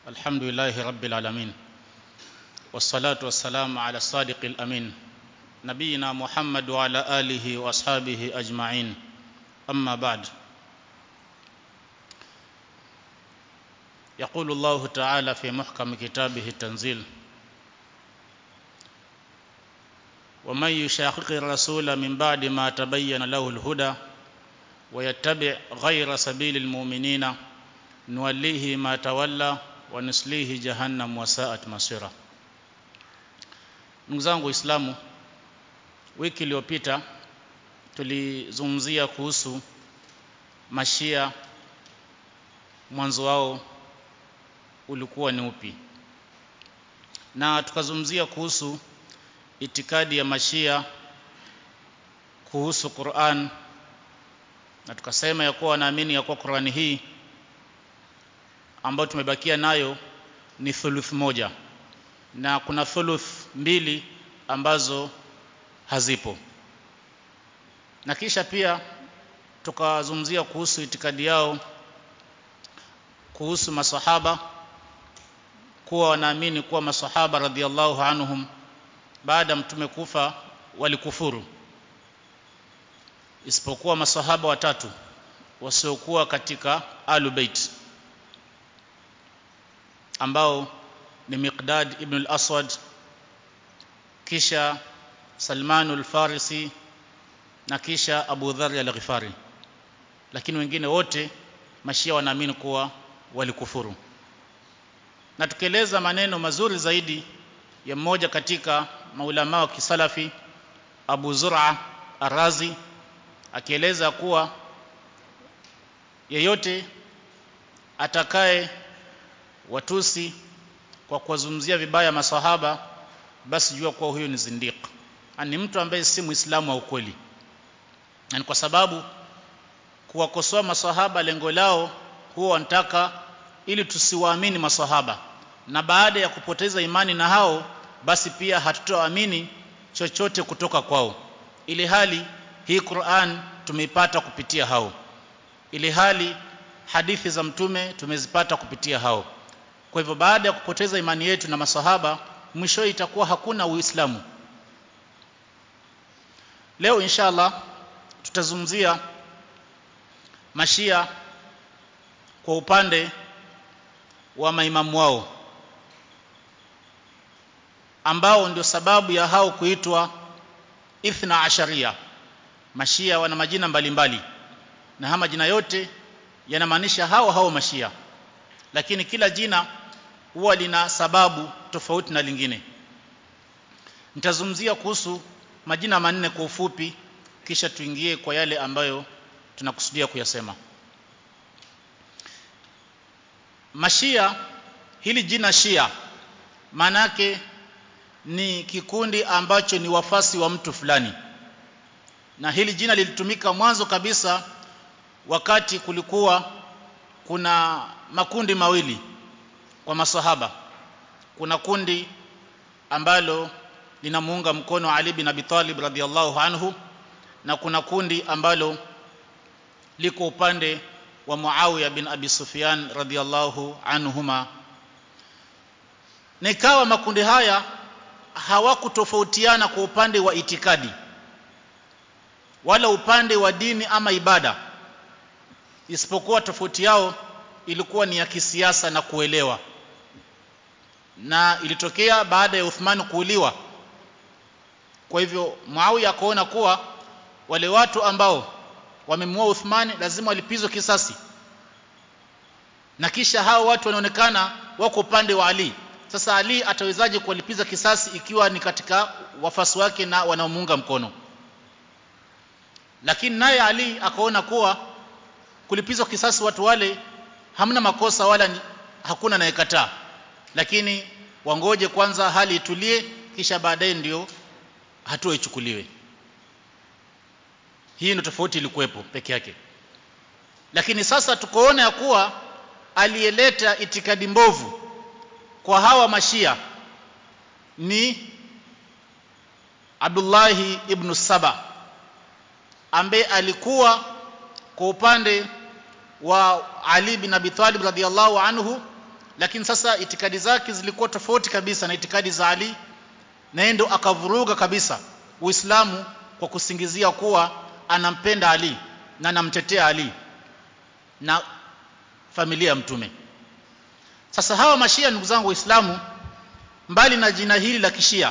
الحمد لله رب العالمين والصلاة والسلام على الصادق الأمين نبينا محمد وعلى آله وأصحابه أجمعين أما بعد يقول الله تعالى في محكم كتابه التنزيل ومن يشاقق الرسول من بعد ما تبين له الهدى ويتبع غير سبيل المؤمنين نوليه ما تولى ونسليه جهنم وساءت masira ndugu zangu waislamu wiki iliyopita tulizungumzia kuhusu mashia mwanzo wao ulikuwa ni upi na tukazungumzia kuhusu itikadi ya mashia kuhusu Qur'an na tukasema ya kuwa wanaamini ya kuwa Qur'ani hii ambayo tumebakia nayo ni thuluth moja na kuna thuluth mbili ambazo hazipo na kisha pia tukazungumzia kuhusu itikadi yao kuhusu masahaba kuwa wanaamini kuwa masahaba radhiallahu anhum baada mtume kufa walikufuru isipokuwa masahaba watatu wasiokuwa katika alubait ambao ni Miqdad ibn al-Aswad kisha Salman al-Farisi na kisha Abu Dharr al-Ghifari lakini wengine wote mashia wanaamini kuwa walikufuru na tukieleza maneno mazuri zaidi ya mmoja katika maulama wa kisalafi Abu Zur'a Arazi akieleza kuwa yeyote atakaye watusi kwa kuwazungumzia vibaya masahaba basi jua kuwa huyo ni zindiq ni mtu ambaye si muislamu wa ukweli na kwa sababu kuwakosoa masahaba lengo lao huwa wanataka ili tusiwaamini masahaba na baada ya kupoteza imani na hao basi pia hatutoamini chochote kutoka kwao ili hali hii Qur'an tumeipata kupitia hao ili hali hadithi za mtume tumezipata kupitia hao kwa hivyo baada ya kupoteza imani yetu na masahaba mwisho itakuwa hakuna uislamu leo inshallah tutazungumzia mashia kwa upande wa maimamu wao ambao ndio sababu ya hao kuitwa ithna asharia mashia wana majina mbalimbali mbali. na haya majina yote yanamaanisha hao hao mashia lakini kila jina huwa lina sababu tofauti na lingine nitazungumzia kuhusu majina manne kwa ufupi kisha tuingie kwa yale ambayo tunakusudia kuyasema mashia hili jina shia maanake ni kikundi ambacho ni wafasi wa mtu fulani na hili jina lilitumika mwanzo kabisa wakati kulikuwa kuna makundi mawili kwa masahaba kuna kundi ambalo linamuunga mkono Ali bin Abi Talib radhiallahu anhu na kuna kundi ambalo liko upande wa Muawiya bin Abi Sufyan radhiallahu anhuma nikawa makundi haya hawakutofautiana kwa upande wa itikadi wala upande wa dini ama ibada isipokuwa tofauti yao ilikuwa ni ya kisiasa na kuelewa na ilitokea baada ya Uthman kuuliwa kwa hivyo Muawiya akaona kuwa wale watu ambao wamemua Uthman lazima walipizwe kisasi na kisha hao watu wanaonekana wako upande wa Ali sasa Ali atawezaje kuwalipiza kisasi ikiwa ni katika wafasi wake na wanaomuunga mkono lakini naye Ali akaona kuwa kulipizwa kisasi watu wale hamna makosa wala ni, hakuna anayekataa lakini wangoje kwanza hali itulie kisha baadaye ndio hatua ichukuliwe hii ndio tofauti ilikuwepo peke yake lakini sasa tukoona ya kuwa aliyeleta itikadi mbovu kwa hawa mashia ni Abdullahi ibn Saba ambaye alikuwa kwa upande wa Ali bin Abi Talib radhiallahu anhu lakini sasa itikadi zake zilikuwa tofauti kabisa na itikadi za Ali na yeye ndo akavuruga kabisa Uislamu kwa kusingizia kuwa anampenda Ali na anamtetea Ali na familia ya mtume sasa hawa mashia ndugu zangu waislamu mbali na jina hili la kishia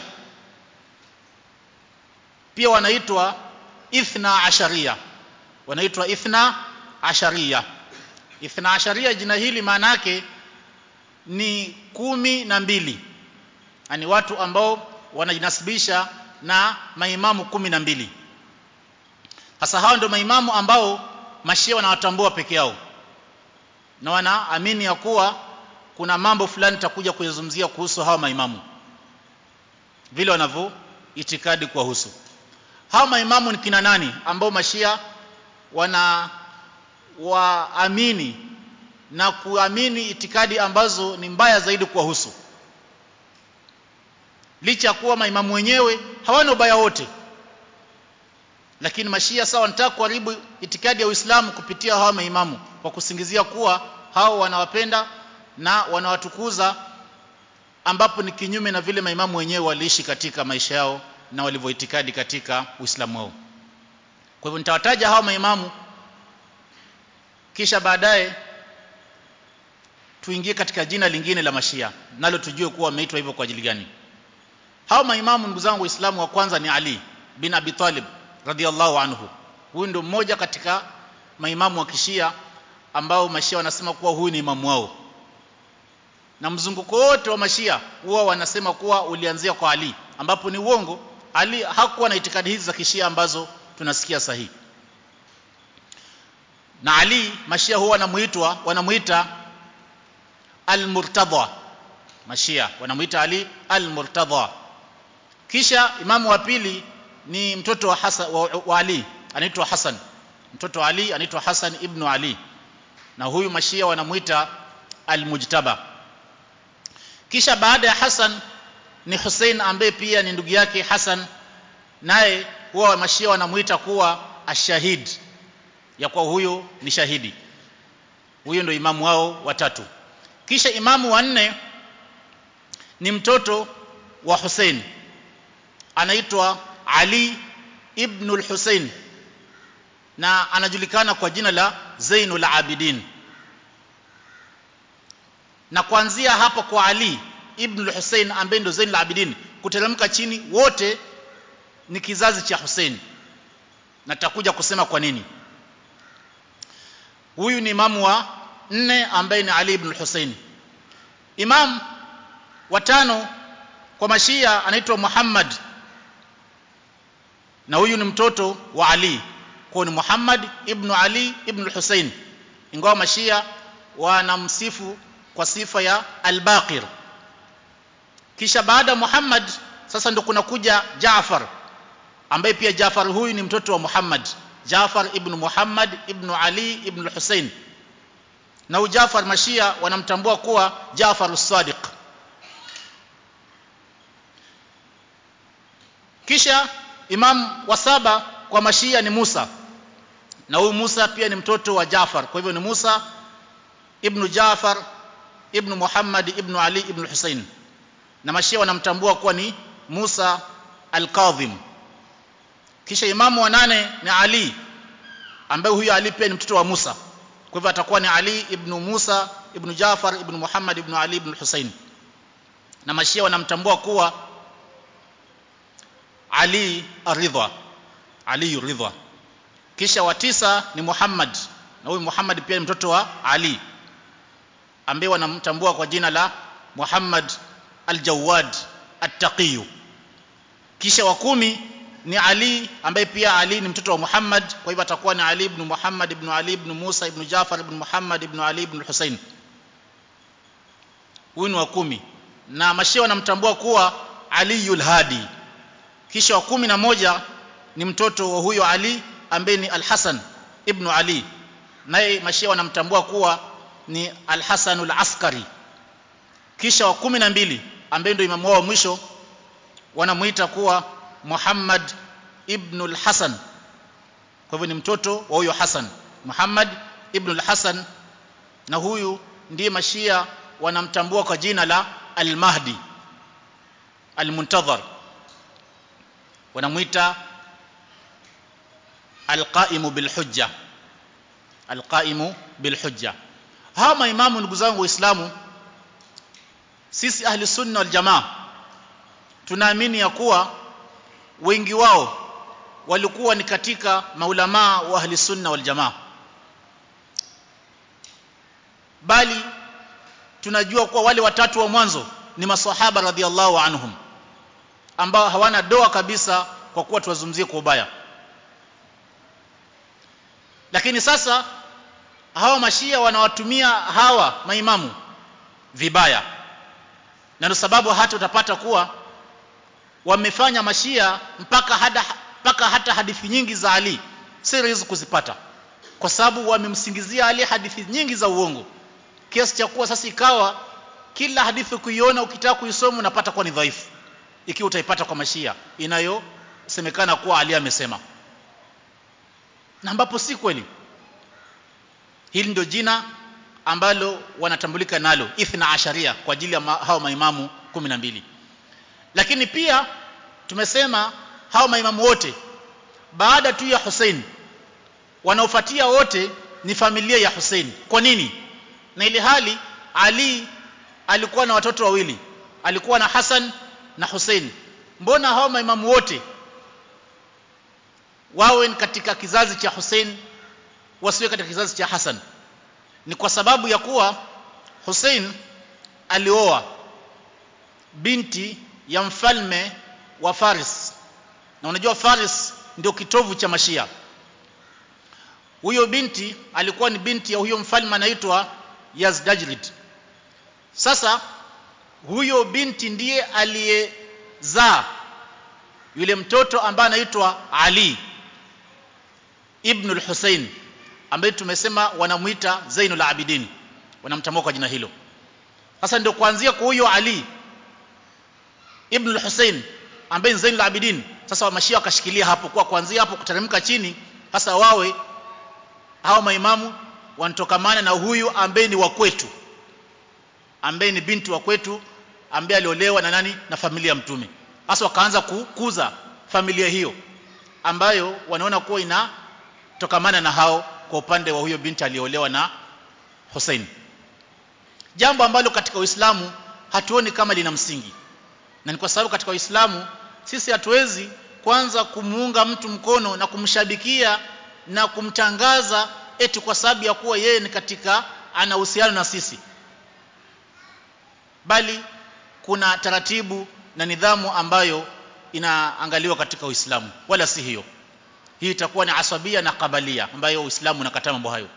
pia wanaitwa ithna asharia wanaitwa ithna asharia ithna asharia jina hili maana yake ni kumi na mbili yani watu ambao wanajinasibisha na maimamu kumi na mbili sasa hao ndio maimamu ambao mashia wanawatambua peke yao na wanaamini ya kuwa kuna mambo fulani takuja kuyazungumzia kuhusu hawa maimamu vile wanavyo itikadi kuwahusu hawa maimamu ni kina nani ambao mashia wana waamini na kuamini itikadi ambazo ni mbaya zaidi kuwahusu licha ya kuwa maimamu wenyewe hawana ubaya wote lakini mashia sawa wanataka kuharibu itikadi ya Uislamu kupitia hawa maimamu kwa kusingizia kuwa hao wanawapenda na wanawatukuza ambapo ni kinyume na vile maimamu wenyewe waliishi katika maisha yao na walivyoitikadi katika Uislamu wao. Kwa hivyo nitawataja hao maimamu kisha baadaye tuingie katika jina lingine la mashia nalo tujue kuwa wameitwa hivyo kwa ajili gani. Hao maimamu ndugu zangu Waislamu wa kwanza ni Ali bin Abi Talib radhiallahu anhu. Huyu ndio mmoja katika maimamu wa kishia ambao mashia wanasema kuwa huyu ni imamu wao na mzunguko wote wa mashia huwa wanasema kuwa ulianzia kwa Ali ambapo ni uongo Ali hakuwa na itikadi hizi za kishia ambazo tunasikia sahihi na Ali mashia huwa wanamuitwa wanamuita al-Murtada mashia wanamuita Ali al-Murtada kisha imamu wa pili ni mtoto wa, Hasan, wa, wa Ali anaitwa Hasan mtoto wa Ali anaitwa Hasan ibn Ali na huyu mashia wanamuita al-Mujtaba kisha baada ya Hasan ni Hussein ambaye pia ni ndugu yake Hasan naye huwa mashia wanamuita kuwa ashahid ya kuwa huyo ni shahidi huyo ndio imamu wao watatu kisha imamu wa nne ni mtoto wa Hussein anaitwa Ali ibn al-Hussein na anajulikana kwa jina la Zainul Abidin na kuanzia hapo kwa Ali ibn al-Hussein ambaye ndio Zainul Abidin kuteremka chini wote ni kizazi cha Hussein na tutakuja kusema kwa nini huyu ni imamu wa nne ambaye ni Ali ibn al-Hussein imam wa tano kwa mashia anaitwa Muhammad na huyu ni mtoto wa Ali kwa ni Muhammad ibn Ali ibn al-Hussein ingawa mashia wanamsifu kwa sifa ya al-Baqir kisha baada Muhammad sasa ndo kuna kuja Jaafar ambaye pia Jaafar huyu ni mtoto wa Muhammad Jaafar ibn Muhammad ibn Ali ibn Hussein na huyu Jaafar mashia wanamtambua kuwa Jaafar as-Sadiq kisha imam wa saba kwa mashia ni Musa na huyu Musa pia ni mtoto wa Jaafar kwa hivyo ni Musa ibn Jaafar ibn Muhammad ibn Ali ibn Hussein na mashia wanamtambua kuwa ni Musa al-Kadhim kisha imamu wa nane ni Ali ambaye huyu Ali pia ni mtoto wa Musa kwa hivyo atakuwa ni Ali ibn Musa ibn Jaafar ibn Muhammad ibn Ali ibn Hussein na mashia wanamtambua kuwa Ali Aridha Ali Ridha kisha wa tisa ni Muhammad na huyu Muhammad pia ni mtoto wa Ali ambaye wanamtambua kwa jina la Muhammad al-Jawad at-Taqi kisha wa kumi ni Ali ambaye pia Ali ni mtoto wa Muhammad kwa hivyo atakuwa ni Ali ibn Muhammad ibn Ali ibn Musa ibn Jafar ibn Muhammad ibn Ali ibn Hussein huyu ni wa kumi na mashia wanamtambua kuwa Aliyul Hadi kisha wa kumi na moja ni mtoto wa huyo Ali ambaye ni Al-Hasan ibn Ali naye mashia wanamtambua kuwa ni Al-Hasan al-Askari kisha wa kumi na mbili ambaye ndio imamu wao mwisho wanamuita kuwa Muhammad ibn al-Hasan kwa hivyo ni mtoto wa huyo Hasan Muhammad ibn al-Hasan na huyu ndiye mashia wanamtambua kwa jina la al-Mahdi al-Muntadhar wanamuita al-Qa'imu bil hujja al-Qa'imu bil hujja hawa maimamu ndugu zangu waislamu sisi ahli sunna wal jamaa tunaamini ya kuwa wengi wao walikuwa ni katika maulamaa wa ahli sunna wal jamaa bali tunajua kuwa wale watatu wa mwanzo ni maswahaba radhiallahu anhum ambao hawana doa kabisa kwa kuwa tuwazungumzie kwa ubaya lakini sasa hawa mashia wanawatumia hawa maimamu vibaya na ndio sababu hata utapata kuwa wamefanya mashia mpaka hada, mpaka hata hadithi nyingi za Ali si rahisi kuzipata kwa sababu wamemsingizia Ali hadithi nyingi za uongo kiasi cha kuwa sasa ikawa kila hadithi kuiona ukitaka kuisoma unapata kuwa ni dhaifu ikiwa utaipata kwa mashia inayosemekana kuwa Ali amesema na ambapo si kweli hili ndio jina ambalo wanatambulika nalo ithna asharia kwa ajili ya ma, hao maimamu 12 lakini pia tumesema hao maimamu wote baada tu ya Hussein wanaofuatia wote ni familia ya Hussein kwa nini na ile hali Ali alikuwa na watoto wawili alikuwa na Hassan na Hussein mbona hao maimamu wote wawe katika kizazi cha Hussein wasiwe katika kizazi cha Hassan ni kwa sababu ya kuwa Hussein alioa binti ya mfalme wa Faris na unajua Faris ndio kitovu cha Mashia huyo binti alikuwa ni binti ya huyo mfalme anaitwa Yazdajrid sasa huyo binti ndiye aliyezaa yule mtoto ambaye anaitwa Ali ibn al-Hussein ambaye tumesema wanamuita Zainul Abidin wanamtambua kwa jina hilo sasa ndio kuanzia kwa huyo Ali ibn al-Hussein ambaye ni Zainul Abidin sasa wa mashia wakashikilia hapo kwa kuanzia hapo kuteremka chini sasa wawe hao maimamu wanatokamana na huyu ambaye ni wa kwetu ambaye ni binti wa kwetu ambaye aliolewa na nani na familia ya mtume sasa wakaanza kukuza familia hiyo ambayo wanaona kuwa inatokamana na hao kwa upande wa huyo binti aliolewa na Hussein jambo ambalo katika Uislamu hatuoni kama lina msingi na ni kwa sababu katika Uislamu sisi hatuwezi kwanza kumuunga mtu mkono na kumshabikia na kumtangaza eti kwa sababu ya kuwa yeye ni katika ana uhusiano na sisi bali kuna taratibu na nidhamu ambayo inaangaliwa katika Uislamu wala si hiyo hii itakuwa ni asabia na kabalia ambayo Uislamu unakataa mambo hayo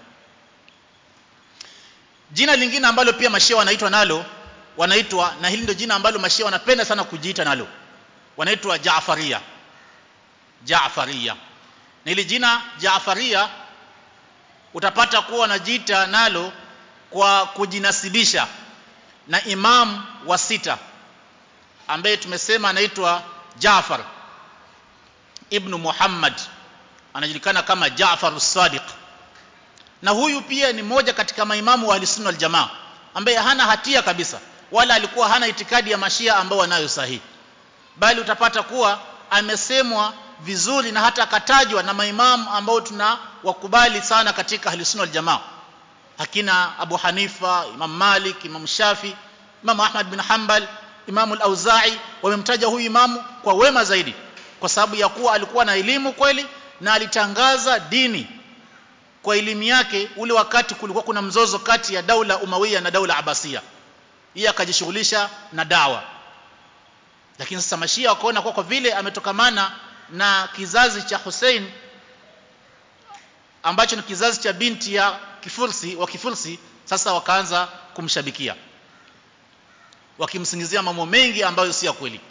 jina lingine ambalo pia mashia wanaitwa nalo wanaitwa na hili ndio jina ambalo mashia wanapenda sana kujiita nalo wanaitwa Jaafaria Jaafaria na hili jina Jaafaria utapata kuwa wanajiita nalo kwa kujinasibisha na imam wa sita ambaye tumesema anaitwa Jaafar ibn Muhammad anajulikana kama Jaafar as-Sadiq na huyu pia ni mmoja katika maimamu wa Ahlusunna wal Jamaa ambaye hana hatia kabisa wala alikuwa hana itikadi ya mashia ambao wanayo sahihi bali utapata kuwa amesemwa vizuri na hata akatajwa na maimamu ambao tuna wakubali sana katika Ahlusunna wal Jamaa hakina Abu Hanifa Imam Malik Imam Shafi Imam Ahmad bin Hanbal Imam al-Auza'i wamemtaja huyu imamu kwa wema zaidi kwa sababu ya kuwa alikuwa na elimu kweli na alitangaza dini kwa elimu yake ule wakati kulikuwa kuna mzozo kati ya daula Umawiya na daula Abasia yeye akajishughulisha na dawa lakini sasa mashia wakaona kwa, kwa vile ametokamana na kizazi cha Hussein ambacho ni kizazi cha binti ya kifursi wa kifursi sasa wakaanza kumshabikia wakimsingizia mambo mengi ambayo si ya kweli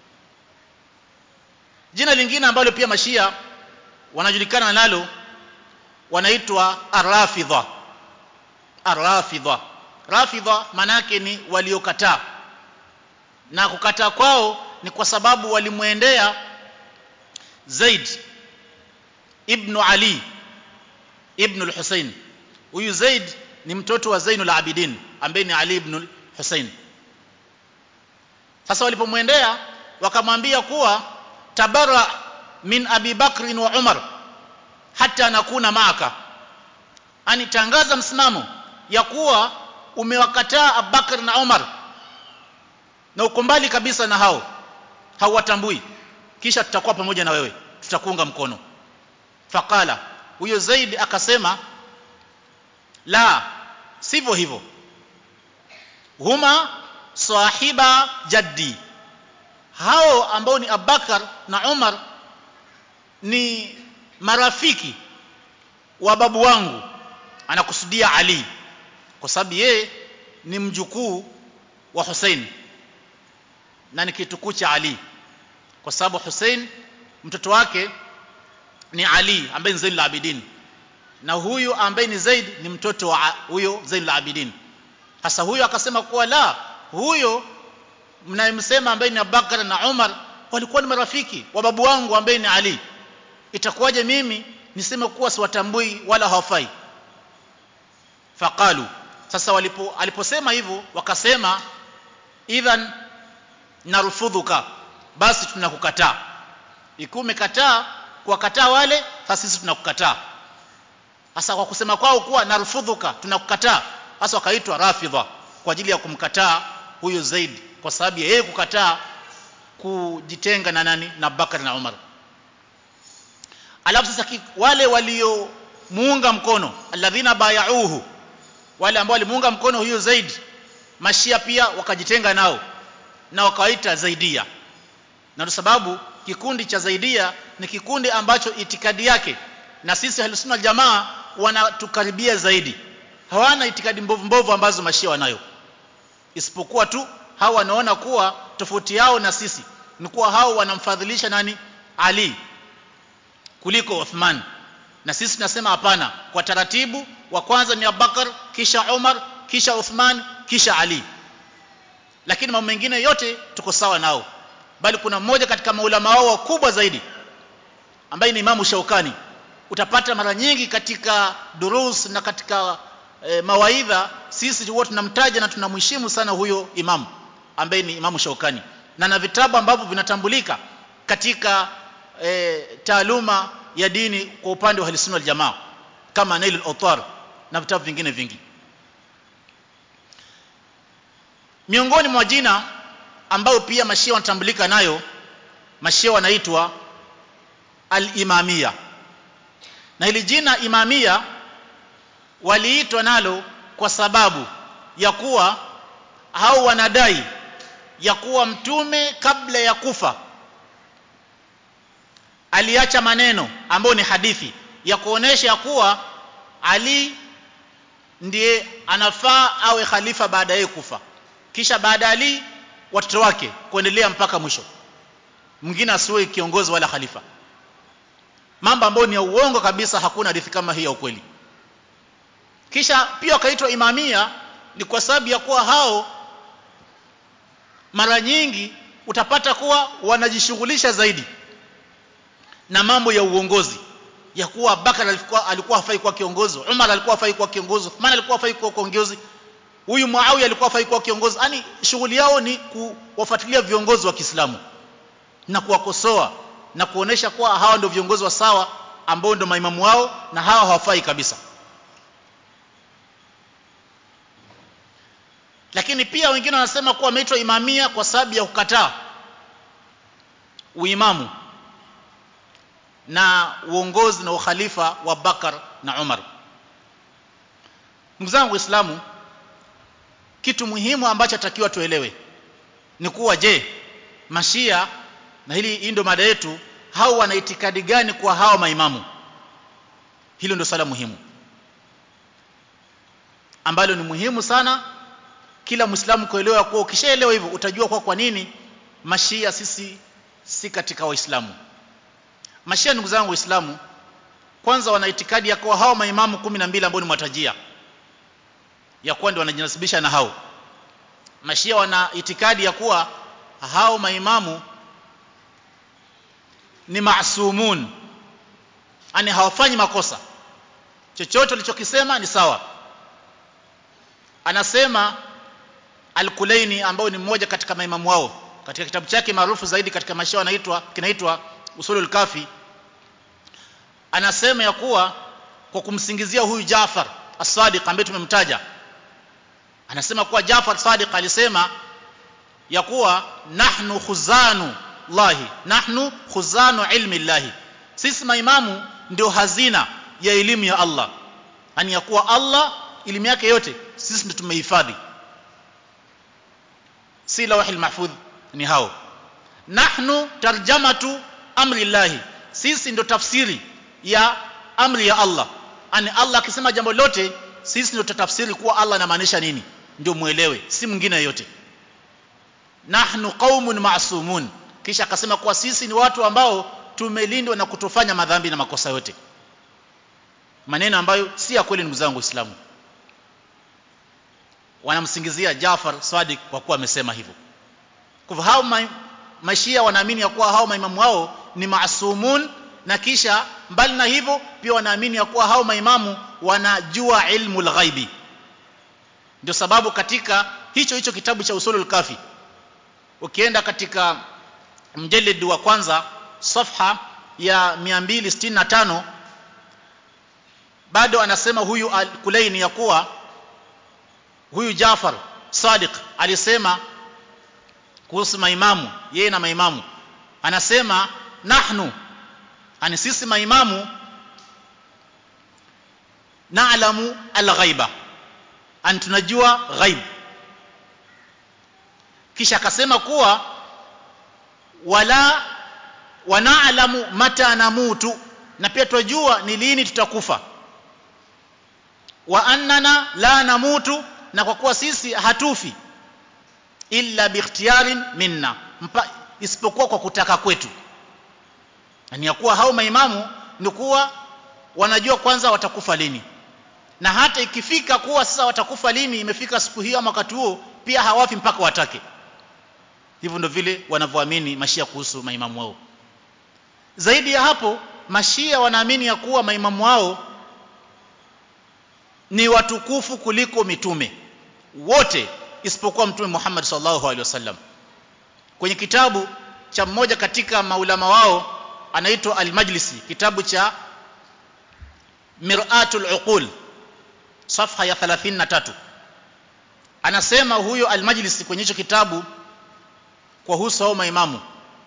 jina lingine ambalo pia mashia wanajulikana nalo wanaitwa arrafidha arrafidha rafidha manake ni waliokataa na kukataa kwao ni kwa sababu walimwendea Zaid ibn Ali ibn al-Husayn huyu Zaid ni mtoto wa Zainul Abidin ambaye ni Ali ibn Hussein sasa walipomwendea wakamwambia kuwa tabara min Abi Bakr wa Umar hata nakuna maaka ani tangaza msimamo ya kuwa umewakataa Abubakar na Umar na uko mbali kabisa na hao hauwatambui kisha tutakuwa pamoja na wewe tutakuunga mkono faqala huyo Zaid akasema la sivyo hivyo huma sahiba jaddi hao ambao ni Abubakar na Umar ni marafiki wa babu wangu anakusudia Ali kwa sababu yeye ni mjukuu wa Hussein na ni kitukuu cha Ali kwa sababu Hussein mtoto wake ni Ali ambaye ni Zainul Abidin na huyu ambaye ni Zaid ni mtoto wa huyo Zainul Abidin sasa huyo akasema kuwa la huyo mnayemsema ambaye ni Abubakar na Umar walikuwa ni marafiki wa babu wangu ambaye ni Ali itakuwaje mimi niseme kuwa siwatambui wala hawafai faqalu sasa walipo aliposema hivyo wakasema idhan narfudhuka basi tunakukataa ikiwa umekataa kuwakataa wale sasa sisi tunakukataa sasa kwa kusema kwao kuwa narfudhuka tunakukataa sasa wakaitwa rafidha kwa ajili ya kumkataa huyo Zaid kwa sababu yeye kukataa kujitenga na nani na Bakar na Umar alafu sasa wale waliomuunga mkono alladhina bayauhu wale ambao walimuunga mkono huyo Zaid mashia pia wakajitenga nao na wakawaita Zaidia na kwa sababu kikundi cha Zaidia ni kikundi ambacho itikadi yake na sisi Ahlusunna jamaa wanatukaribia zaidi hawana itikadi mbovu mbovu ambazo mashia wanayo isipokuwa tu hao wanaona kuwa tofauti yao na sisi ni kuwa hao wanamfadhilisha nani Ali kuliko Uthman na sisi tunasema hapana kwa taratibu wa kwanza ni Abubakar kisha Umar kisha Uthman kisha Ali lakini mambo mengine yote tuko sawa nao bali kuna mmoja katika maulama wao wakubwa zaidi ambaye ni Imamu Shaukani utapata mara nyingi katika durus na katika e, mawaidha sisi huwa tunamtaja na tunamheshimu sana huyo imamu ambaye ni Imamu Shaukani na na vitabu ambavyo vinatambulika katika e, taaluma ya dini kwa upande wa Ahlusunna Jamaa kama Nailul Awtar na vitabu vingine vingi miongoni mwa jina ambayo pia mashia wanatambulika nayo mashia wanaitwa al-imamia na hili jina imamia waliitwa nalo kwa sababu ya kuwa hao wanadai ya kuwa mtume kabla ya kufa aliacha maneno ambayo ni hadithi ya kuonesha kuwa Ali ndiye anafaa awe khalifa baada ya kufa kisha baada Ali watoto wake kuendelea mpaka mwisho mwingine asiwe kiongozi wala khalifa mambo ambayo ni ya uongo kabisa hakuna hadithi kama hii ya ukweli kisha pia wakaitwa imamia ni kwa sababu ya kuwa hao mara nyingi utapata kuwa wanajishughulisha zaidi na mambo ya uongozi ya kuwa Bakar alikuwa alikuwa hafai kuwa kiongozi Umar alikuwa hafai kuwa kiongozi Uthman alikuwa hafai kuwa kiongozi huyu Muawiya alikuwa hafai kuwa kiongozi yani shughuli yao ni kuwafuatilia viongozi wa Kiislamu na kuwakosoa na kuonesha kuwa hawa ndio viongozi wa sawa ambao ndio maimamu wao na hawa hawafai kabisa lakini pia wengine wanasema kuwa wameitwa imamia kwa sababu ya kukataa uimamu na uongozi na ukhalifa wa Bakar na Umar ndugu zangu waislamu kitu muhimu ambacho takiwa tuelewe ni kuwa je mashia na hili hii ndio mada yetu hao wana itikadi gani kwa hao maimamu hilo ndio swala muhimu ambalo ni muhimu sana kila muislamu kuelewa kuwa ukishaelewa hivyo utajua kwa kwa nini mashia sisi si katika waislamu mashia ndugu zangu waislamu kwanza wana itikadi ya kuwa hao maimamu 12 ambao ni mwatajia ya kuwa ndio wanajinasibisha na hao mashia wana itikadi ya kuwa hao maimamu ni maasumun yani hawafanyi makosa chochote alichokisema ni sawa anasema Al-Kulaini ambao ni mmoja katika maimamu wao katika kitabu chake maarufu zaidi katika maisha anaitwa kinaitwa Usulul Kafi anasema ya kuwa kwa kumsingizia huyu Jafar As-Sadiq ambaye tumemtaja anasema kuwa Jafar Sadiq alisema ya kuwa nahnu khuzanu lahi nahnu khuzanu ilmi llahi sisi maimamu ndio hazina ya elimu ya Allah yani ya kuwa Allah elimu yake yote sisi ndio tumehifadhi si lawhil mahfudh ni hao nahnu tarjamatu amri llahi sisi ndio tafsiri ya amri ya Allah ani Allah akisema jambo lote sisi ndio tutafsiri kuwa Allah anamaanisha nini ndio muelewe si mwingine yote nahnu qaumun ma'sumun kisha akasema kuwa sisi ni watu ambao tumelindwa na kutofanya madhambi na makosa yote maneno ambayo si ya kweli ndugu zangu waislamu wanamsingizia Jafar Sadiq kwa kuwa amesema hivyo kwa hao ma mashia wanaamini ya kuwa hao maimamu wao ni maasumun na kisha mbali na hivyo pia wanaamini ya kuwa hao maimamu wanajua ilmu ghaibi ndio sababu katika hicho hicho kitabu cha usulul kafi ukienda katika mjalid wa kwanza safha ya 265 bado anasema huyu al-Kulaini ya kuwa huyu Jafar Sadiq alisema kuhusu maimamu yeye na maimamu anasema nahnu ani sisi maimamu naalamu al-ghaiba an tunajua ghaib kisha akasema kuwa wala wanaalamu mata namutu na pia tunajua ni lini tutakufa wa annana la namutu na kwa kuwa sisi hatufi illa biikhtiyarin minna Mpa, isipokuwa kwa kutaka kwetu ni ya kuwa hao maimamu ni kuwa wanajua kwanza watakufa lini na hata ikifika kuwa sasa watakufa lini imefika siku hiyo ama wakati huo pia hawafi mpaka watake hivyo ndio vile wanavyoamini mashia kuhusu maimamu wao zaidi ya hapo mashia wanaamini ya kuwa maimamu wao ni watukufu kuliko mitume wote isipokuwa mtume Muhammad sallallahu alaihi wasallam kwenye kitabu cha mmoja katika maulama wao anaitwa al-Majlisi kitabu cha Mir'atul Uqul safha ya 33 anasema huyo al-Majlisi kwenye hicho kitabu kwa husu hao maimamu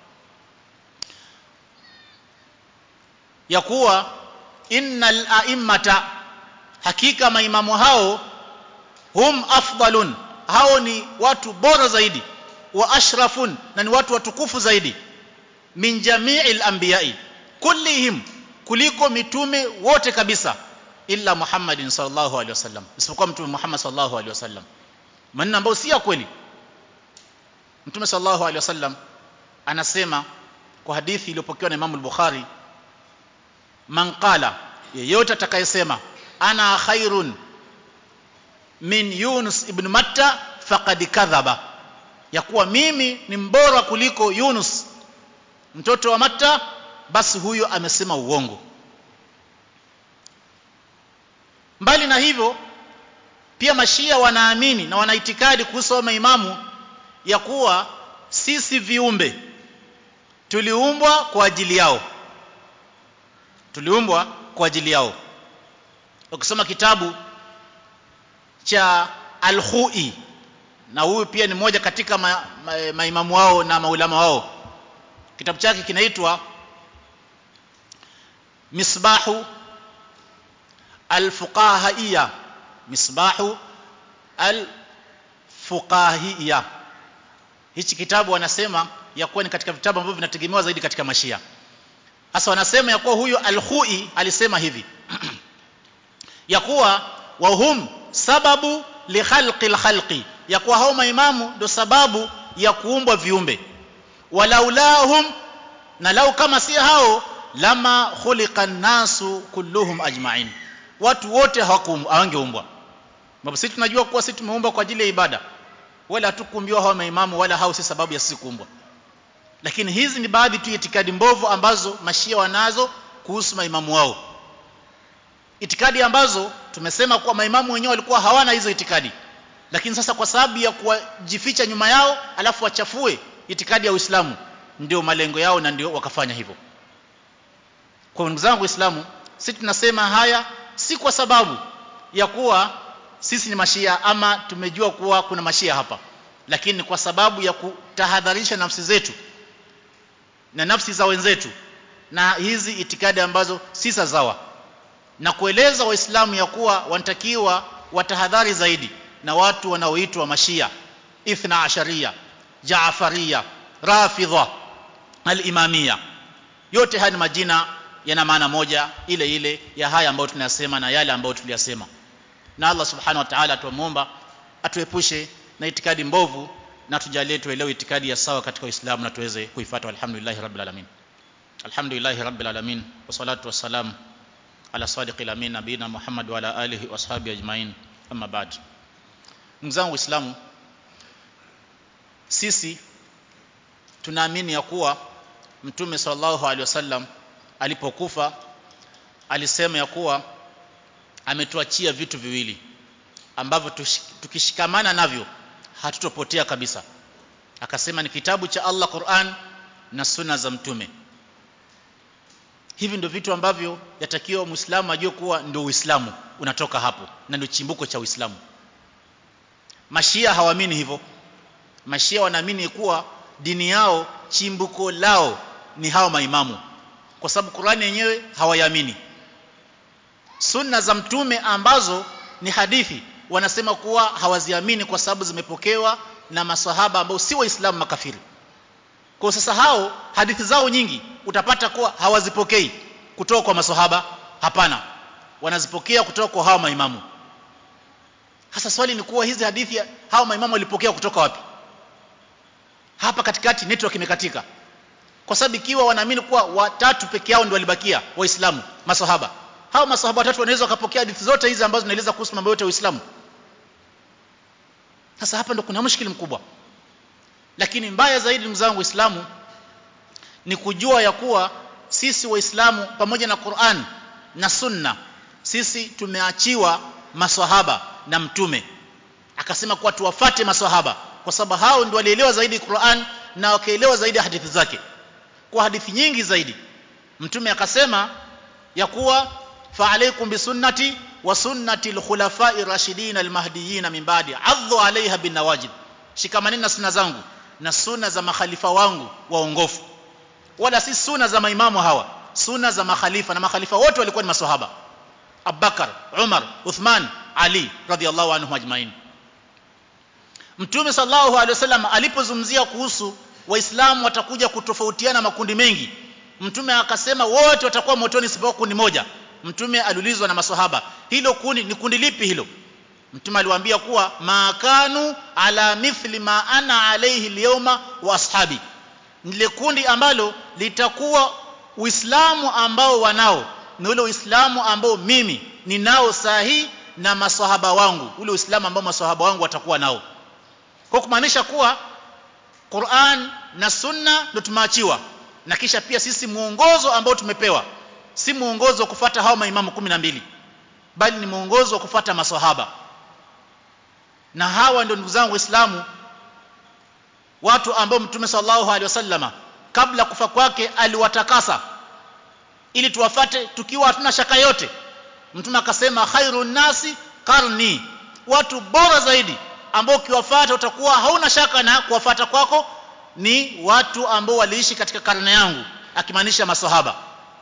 ya kuwa innal a'immata hakika maimamu hao hum afdalun hao ni watu bora zaidi wa ashrafun na ni watu watukufu zaidi min jami'il anbiya'i kullihim kuliko mitume wote kabisa illa Muhammadin sallallahu alaihi wasallam isipokuwa mtume Muhammad sallallahu alaihi wasallam maneno ambayo si ya kweli mtume sallallahu alaihi wasallam anasema kwa hadithi iliyopokewa na Imam al-Bukhari man qala yeyote atakayesema ana khairun min Yunus ibn Matta faqad kadhaba ya kuwa mimi ni mbora kuliko Yunus mtoto wa Matta basi huyo amesema uongo mbali na hivyo pia mashia wanaamini na wanaitikadi kuhusu maimamu ya kuwa sisi viumbe tuliumbwa kwa ajili yao tuliumbwa kwa ajili yao ukisoma kitabu cha al-Khui na huyu pia ni mmoja katika ma, ma, maimamu wao na maulama wao kitabu chake kinaitwa Misbahu al-Fuqahiyya Misbahu al-Fuqahiyya hichi kitabu wanasema ya kuwa ni katika vitabu ambavyo vinategemewa zaidi katika mashia hasa wanasema ya kuwa huyo al-Khui alisema hivi ya kuwa wahum sababu li khalqi khalqi ya kuwa hao maimamu ndo sababu ya kuumbwa viumbe walaulahum na lau kama si hao lama khuliqa nasu kulluhum ajma'in watu wote hawangeumbwa sababu sisi tunajua kuwa sisi tumeumbwa kwa ajili ya ibada wala hatukuumbiwa hao maimamu wala hao si sababu ya sisi kuumbwa lakini hizi ni baadhi tu itikadi mbovu ambazo mashia wanazo kuhusu maimamu wao itikadi ambazo tumesema kuwa maimamu wenyewe walikuwa hawana hizo itikadi lakini sasa kwa sababu ya kujificha nyuma yao alafu wachafue itikadi ya Uislamu ndio malengo yao na ndio wakafanya hivyo kwa ndugu zangu waislamu sisi tunasema haya si kwa sababu ya kuwa sisi ni mashia ama tumejua kuwa kuna mashia hapa lakini kwa sababu ya kutahadharisha nafsi zetu na nafsi za wenzetu na hizi itikadi ambazo si sawa na kueleza waislamu ya kuwa wanatakiwa watahadhari zaidi na watu wanaoitwa mashia ithna asharia jaafaria rafidha al-imamia yote haya ni majina yana maana moja ile ile ya haya ambayo tunayasema na yale ambayo tuliyasema na Allah subhanahu wa ta'ala tuomba atuepushe na itikadi mbovu na tujalie tuelewe itikadi ya sawa katika Uislamu na tuweze kuifuata alhamdulillah rabbil alamin alhamdulillah rabbil alamin wassalatu wassalam ala sadiqil amin nabina Muhammad wa ala alihi washabi ajmain amma ba'd ndugu zangu waislamu sisi tunaamini ya kuwa mtume sallallahu alaihi wasallam alipokufa alisema ya kuwa ametuachia vitu viwili ambavyo tukishikamana navyo hatutopotea kabisa akasema ni kitabu cha Allah Qur'an na sunna za mtume hivi ndio vitu ambavyo yatakiwa muislamu ajue kuwa ndio uislamu unatoka hapo na ndio chimbuko cha uislamu mashia hawaamini hivyo mashia wanaamini kuwa dini yao chimbuko lao ni hao maimamu kwa sababu Qur'ani yenyewe hawaiamini sunna za mtume ambazo ni hadithi wanasema kuwa hawaziamini kwa sababu zimepokewa na masahaba ambao si waislamu makafiri kwa sasa hao hadithi zao nyingi utapata kuwa hawazipokei kutoka kwa masahaba hapana wanazipokea kutoka kwa hao maimamu hasa swali ni kuwa hizi hadithi hao maimamu walipokea kutoka wapi hapa katikati network imekatika kwa sababu ikiwa wanaamini kuwa watatu peke yao ndio walibakia waislamu masahaba hao masahaba watatu wanaweza wakapokea hadithi zote hizi ambazo zinaeleza kuhusu mambo yote ya Uislamu sasa hapa ndo kuna mshikili mkubwa lakini mbaya zaidi ndugu zangu waislamu ni kujua ya kuwa sisi waislamu pamoja na Qur'an na sunna sisi tumeachiwa maswahaba na mtume akasema kuwa tuwafate maswahaba kwa sababu hao ndio walielewa zaidi Qur'an na wakaelewa zaidi hadithi zake kwa hadithi nyingi zaidi mtume akasema ya kuwa fa alaikum bisunnati wa sunnati alkhulafai rashidin almahdiyin min ba'di adhu alaiha bin nawajid shikamaneni na sunna zangu na sunna za makhalifa wangu waongofu wala si sunna za maimamu hawa sunna za makhalifa na makhalifa wote walikuwa ni maswahaba Abubakar Umar Uthman Ali radhiallahu anhum ajmain Mtume sallallahu alaihi wasallam alipozungumzia kuhusu waislamu watakuja kutofautiana makundi mengi mtume akasema wote watakuwa motoni isipokuwa kundi moja mtume aliulizwa na maswahaba hilo kundi ni kundi lipi hilo mtume aliwaambia kuwa makanu ala mithli ma ana alayhi alyawma wa ashabi nile kundi ambalo litakuwa uislamu ambao wanao ni ule uislamu ambao mimi ninao sahi na maswahaba wangu ule uislamu ambao maswahaba wangu watakuwa nao kwa kumaanisha kuwa Qur'an na Sunna ndio tumeachiwa na kisha pia sisi muongozo ambao tumepewa si muongozo wa kufuata hao maimamu 12 bali ni muongozo wa kufuata maswahaba na hawa ndio ndugu zangu waislamu watu ambao mtume sallallahu alaihi wasallama kabla kufa kwake aliwatakasa ili tuwafate tukiwa hatuna shaka yote mtume akasema khairun nasi karni watu bora zaidi ambao ukiwafuata utakuwa hauna shaka na kuwafuata kwako ni watu ambao waliishi katika karne yangu akimaanisha maswahaba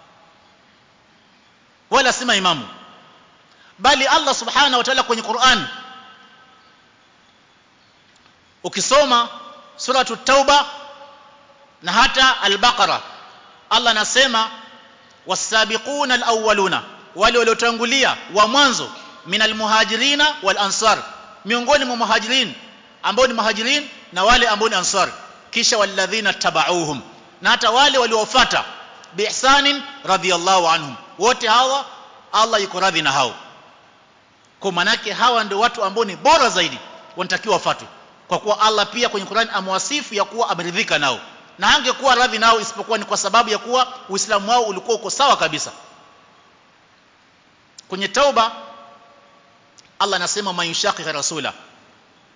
wala si maimamu bali Allah subhanahu wa ta'ala kwenye Qur'an ukisoma suratu tauba na hata al-baqara Allah anasema was-sabiquna al-awwaluna wale waliotangulia wa mwanzo minal muhajirina wal ansar miongoni mwa muhajirin ambao ni muhajirin na wale ambao ni ansar kisha walladhina tabauhum na hata wale waliofuata biihsanin radhiyallahu anhum wote hawa Allah yuko radhi na hao kwa manake hawa ndio watu ambao ni bora zaidi wanatakiwa wafuatwe kwa kuwa Allah pia kwenye Qur'an amewasifu ya kuwa ameridhika nao na angekuwa radhi nao isipokuwa ni kwa sababu ya kuwa Uislamu wao ulikuwa uko sawa kabisa kwenye tauba Allah anasema mayushaqiqa rasula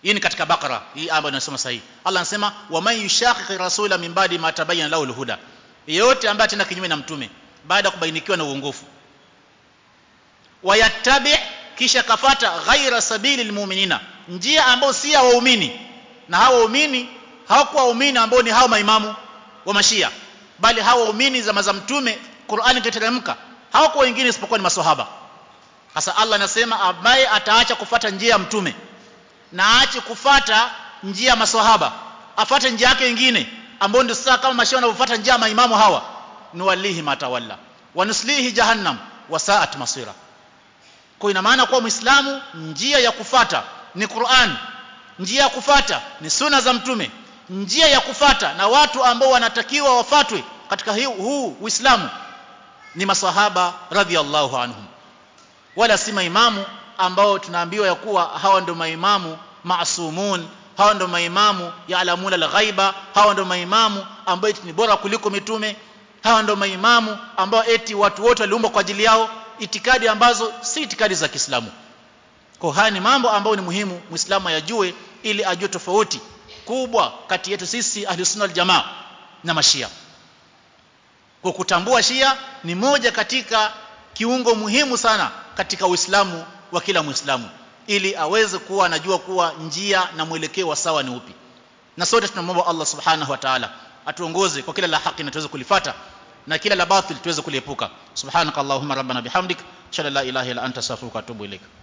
hii ni katika bakara hii ambayo tunasoma sahihi Allah anasema waman yushaqiqi rasula min ba'di ma tabayyana lahu alhuda yeyote ambaye atenda kinyume na mtume baada ya kubainikiwa na uongofu wayattabi kisha kafata ghaira sabili almu'minina njia ambayo si ya waumini na hao waumini hawakuwa waumini ambao ni hao maimamu wa mashia bali hao waumini zama za mtume Qur'ani ikateremka hawakuwa wengine isipokuwa ni maswahaba sasa Allah anasema ambaye ataacha kufata njia ya mtume na aache kufata njia ya maswahaba afate njia yake nyingine ambayo ndio sasa kama mashia wanavyofuata njia ya maimamu hawa nuwallihi matawalla wa nuslihi jahannam wa sa'at masira kwa ina maana kuwa muislamu njia ya kufata ni Qur'an njia ya kufata ni suna za mtume njia ya kufata na watu ambao wanatakiwa wafatwe katika huu Uislamu ni masahaba radhiallahu anhum wala si maimamu ambao tunaambiwa ya kuwa hawa ndio maimamu maasumun hawa ndio maimamu yaalamuna alghaiba hawa ndio maimamu ambao ni bora kuliko mitume hawa ndio maimamu ambao eti watu wote waliumbwa kwa ajili yao itikadi ambazo si itikadi za Kiislamu kwa haya ni mambo ambayo ni muhimu muislamu ayajue ili ajue tofauti kubwa kati yetu sisi ahli sunna jamaa na mashia kwa kutambua shia ni moja katika kiungo muhimu sana katika uislamu wa kila muislamu ili aweze kuwa anajua kuwa njia na mwelekeo wa sawa ni upi na sote tunamwomba Allah subhanahu wa ta'ala atuongoze kwa kila la haki na tuweze kulifata na kila la batil tuweze kuliepuka subhanakallahumma rabbana bihamdik shalla la ilaha illa anta astaghfiruka wa atubu ilaik